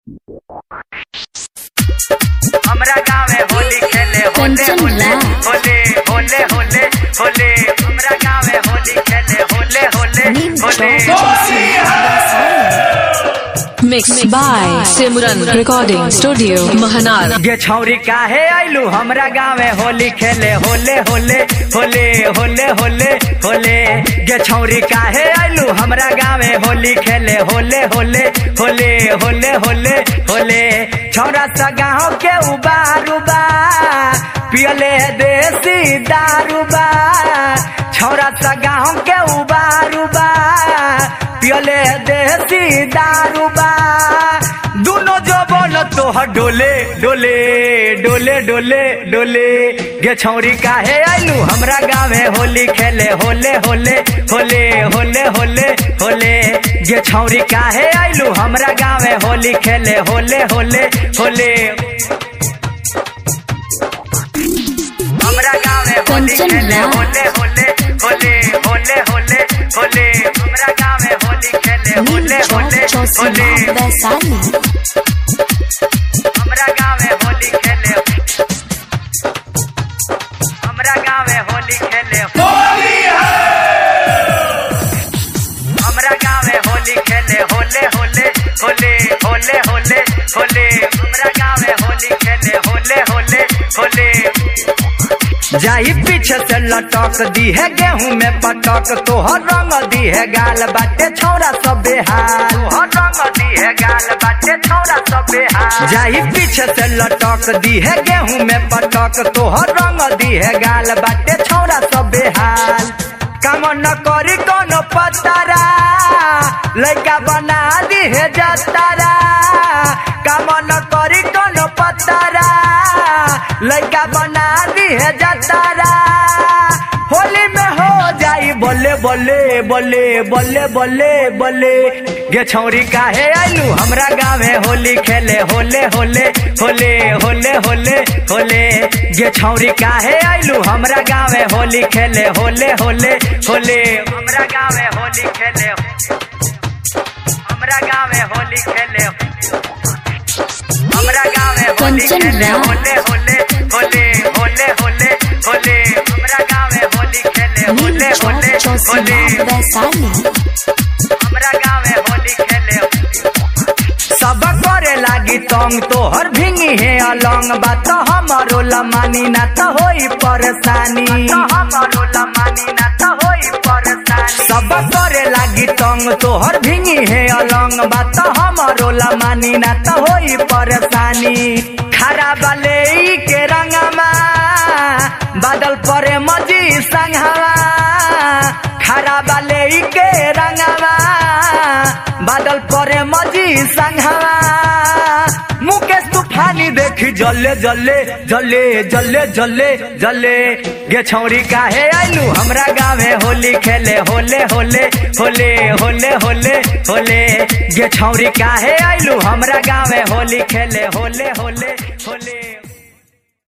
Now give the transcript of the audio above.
हमरा गाँवे होली खेले होले कंचन होले राज। होले होले होले होले हमरा गाँवे होली खेले होले होले नीम होले चौक Mixed by Simran Recording Studio, Mahanar. गे छौरी काहे आइलू हमरा गाँवे होली खेले होले होले होले होले होले होले गे छौरी काहे आइलू हमरा गाँवे होली खेले होले होले होले होले होले होले छौरा सा गाँव के उबारुबा पियले देसी दारूबा छौरा सा गाँव के उबारुबा पियले देसी दारूबा दुनो जो बोल तोहर डोले डोले डोले डोले डोले गे छौरी काहे आइलू हमरा गाँवे होली खेले होले होले होले होले होले होले गे छौरी काहे आइलू हमरा गाँवे होली खेले होले होले होले हमरा गाँवे होली कंचन खेले राज। होले होले होले होले होले होले हमरा गाँवे होली खेले नीम होले चौक होले चौसीमा होले वैशाली हमरा गाँवे होली खेले हमरा गाँवे होली खेले हमरा गाँवे होली खेले होले होले होले होले होले होले हमरा गाँवे होली खेले होले होले होले जाई पीछे से लटक दी है गेहूं में पटक तोहर रंग दी है गाल बाटे छौरा सब बेहाल तोहर रंग दी है गाल बाटे छौरा सब बेहाल जाई पीछे से लटक दी है गेहूं में पटक तोहर रंग दी है गाल बाटे छौरा सब बेहाल काम न करी कोनो पतारा लड़का बना दी है जतारा काम न करी कोनो पतारा लड़का बना दी है जतारा होली में हो जाई बोले बोले बोले बोले बोले बोले गे छौरी काहे आइलू हमरा गाँवे होली खेले होले होले होले होले होले होले गे छौरी काहे आइलू हमरा गाँवे होली खेले होले होले होले हमरा गाँवे होली खेले हमरा गाँवे होली खेले हमरा गाँवे होली कंचन खेले राज। होले होले होले होले होले होले हमरा गाँवे होली खेले नीम होले चौक होले चौसीमा होले वैशाली हमरा गाँवे होली खेले सब करे लागी तंग तोहर भिंगी है अलंग बात हमारो लमानी ना तो होई परेशानी हमारो लमानी ना तो होई परेशानी सब करे लागी तंग तोहर भिंगी है अलंग बात हमारो लमानी ना तो होई परेशानी खराब ले के रंगमा बादल परे मजी संघवा खराब ले के रंगवा बादल परे मजी संघवा मुकेश तूफानी देखी जले जले जले जले जले जले गे छौरी काहे आइलू हमरा गाँवे होली खेले होले होले होले होले होले होले गे छौरी काहे आइलू हमरा गाँवे होली खेले होले होले होले